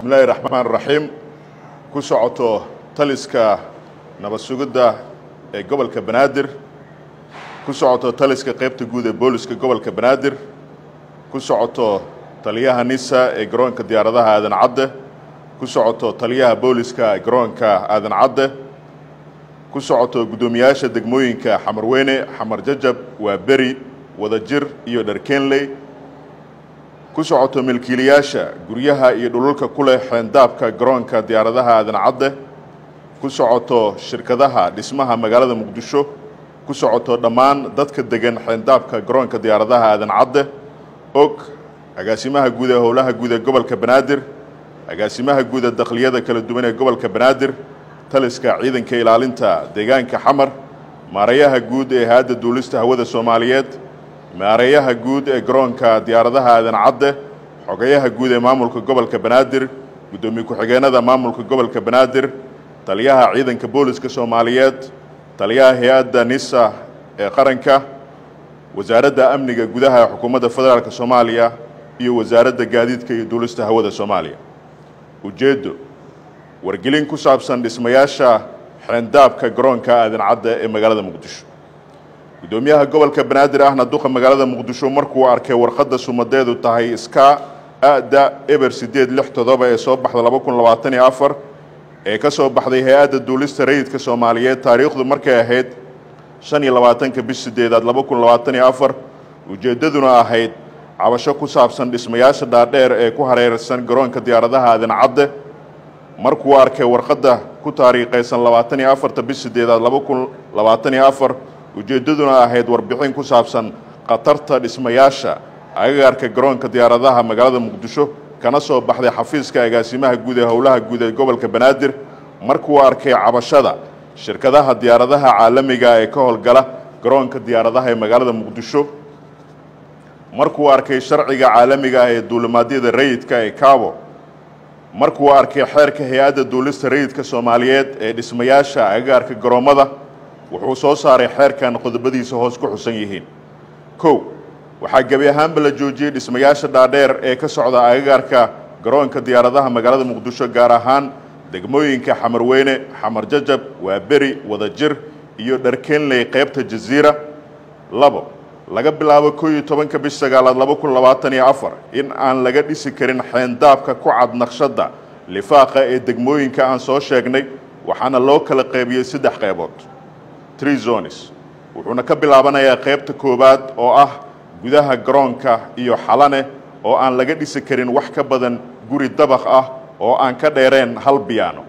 bismillahi raxmaan raxiim ku socoto taliska nabad sugidda ee gobolka banaadir ku socoto taliska qaybta guud ee booliska gobolka banaadir ku socoto taliyaha nisa ee garoonka diyaaradaha aadan cadde ku socoto taliyaha booliska ee garoonka aadan cadde ku socoto guddoomiyaasha degmooyinka xamarweyne xamar jajab waa beri wadajir iyo dharkenley ku socoto milkiilayaasha guryaha iyo dhululka ku leh xeendaabka garoonka diyaaradaha aadan cadde ku socoto shirkadaha dhismaha magaalada muqdisho ku socoto dhammaan dadka degan xeendaabka garoonka diyaaradaha aadan cadde og agaasimaha guud ee howlaha guud ee gobolka banaadir agaasimaha guud ee dakhliyada kala duwan ee gobolka banaadir taliska ciidanka ilaalinta deegaanka xamar maareeyaha guud ee hay-adda duulista hawada soomaaliyeed maareeyaha guud ee garoonka diyaaradaha aadan cadde xogayaha guud ee maamulka gobolka banaadir guddoomiye ku-xigeenada maamulka gobolka banaadir taliyaha ciidanka booliska soomaaliyeed taliyaha hay-adda nisa ee qaranka wasaaradda amniga gudaha ee xukuumadda federaalk soomaaliya iyo wasaaradda gaadiidka iyo duulista hawada soomaaliya ujeeddo wargelin ku saabsan dhismayaasha xeendaabka garoonka aadan cadde ee magaalada muqdisho guddoomiyaha gobolka banaadir ahna duqa magaalada muqdisho markuu arkay warqadda sumadeedu tahay iska ada eber siddeed lix toddoba ee soo baxda laba kun labaatan iyo afar ee ka soo baxday hay-adda duulista rayidka soomaaliyeed taariikhdu markay ahayd shan iyo labaatanka bish sideedaad laba kun labaatan iyo afar ujeeddaduna ahayd cabasho ku saabsan dhismayaasha dhaadheer ee ku hareersan garoonka diyaaradaha aadan cadde markuu arkay warqadda ku taariikhaysan labaatan iyo afarta bish sideedaad laba kun labaatan iyo afar ujeeddaduna ahayd warbixin ku saabsan khatarta dhismayaasha agagaarka garoonka diyaaradaha magaalada muqdisho kana soo baxday xafiiska agaasimaha guud ee howlaha guud ee gobolka banaadir markuu arkay cabashada shirkadaha diyaaradaha caalamiga ee ka howlgala garoonka diyaaradaha ee magaalada muqdisho markuu arkay sharciga caalamiga ah ee duulimaadyada rayidka ee cabo markuu arkay xeerka hay-adda duulista rayidka soomaaliyeed ee dhismayaasha agagaarka garoommada wuxuu soo saaray xeerkan qodobadiisa hoos ku xusan yihiin kow waxaa gebi ahaanba la joojiyey dhismayaasha dhaadheer ee ka socda agagaarka garoonka diyaaradaha magaalada muqdisho gaar ahaan degmooyinka xamarweyne xamar jajab waa beri wadajir iyo dharkenley qaybta jaziira labo laga bilaabo koo iyo tobanka bish sagaalaad laba kun labaatan iyo afar in aan laga dhisi karin xeendaabka ku cad naqshadda lifaaqa ee degmooyinka aan soo sheegnay waxaana loo kala qaybiyey saddex qaybood tree zones wuxuuna ka bilaabanayaa qaybta koowaad oo ah gudaha garoonka iyo xalane oo aan laga dhisi karin wax ka badan guri dabaq ah oo aan ka dheereen hal biyaano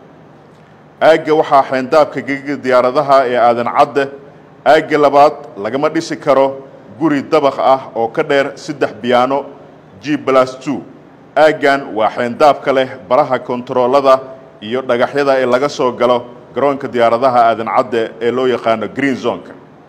aagga waxaa xeendaabka gegiga diyaaradaha ee aadan cadde aagga labaad lagama dhisi karo guri dabaq ah oo ka dheer saddex biyaano g blas two aaggan waa xeendaabka leh baraha kontaroolada iyo dhagaxyada ee laga soo galo garoonka diyaaradaha aadan cadde ee loo yaqaano green zonka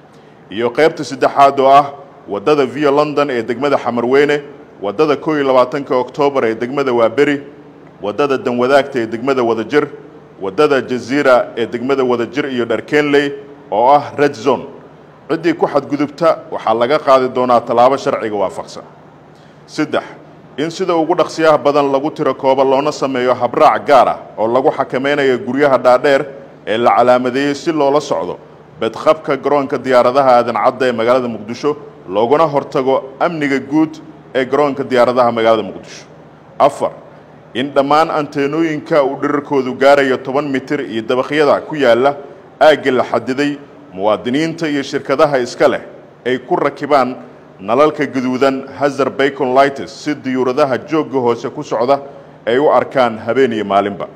iyo qaybta saddexaad oo ah waddada via london ee degmada xamarweyne waddada koo iyo labaatanka oktoobar ee degmada waaberi waddada danwadaagta ee degmada wadajir waddada jaziira ee degmada wadajir iyo dharkenley oo ah red zone ciddii ku xadgudubta waxaa laga qaadi doonaa tallaabo sharciga waafaqsan saddex in sida ugu dhaqsiyaha badan lagu tiro kooba loona sameeyo habraac gaar ah oo lagu xakameynayo guryaha dhaadheer ee la calaamadeeyey si loola socdo bedqabka garoonka diyaaradaha aadan cadda ee magaalada muqdisho looguna hortago amniga guud ee garoonka diyaaradaha magaalada muqdisho afar in dhammaan anteenooyinka uu dhirarkoodu gaarayo toban mitir iyo dabaqyada ku yaalla aagga la xadiday muwaadiniinta iyo shirkadaha iska leh ay ku rakibaan nalalka gaduudan hazar bacon lightes si diyuuradaha joogga hoose ku socda ay u arkaan habeen iyo maalinba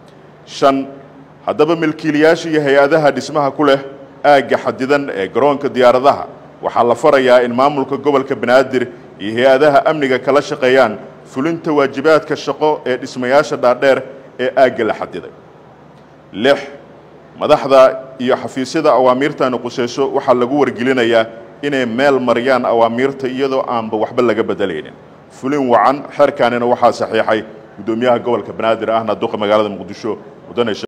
shan haddaba milkiilayaasha iyo hay-adaha dhismaha ku leh aagga xadidan ee garoonka diyaaradaha waxaa la farayaa in maamulka gobolka banaadir iyo hay-adaha amniga kala shaqeeyaan fulinta waajibaadka shaqo ee dhismayaasha dhaadheer ee aagga la xadiday lix madaxda iyo xafiisyada awaamiirtani quseyso waxaa lagu wargelinayaa inay meel mariyaan awaamiirta iyadoo aanba waxba laga bedelaynin fulin wacan xeerkaanina waxaa saxiixay guddoomiyaha gobolka banaadir ahna duqa magaalada muqdisho mudane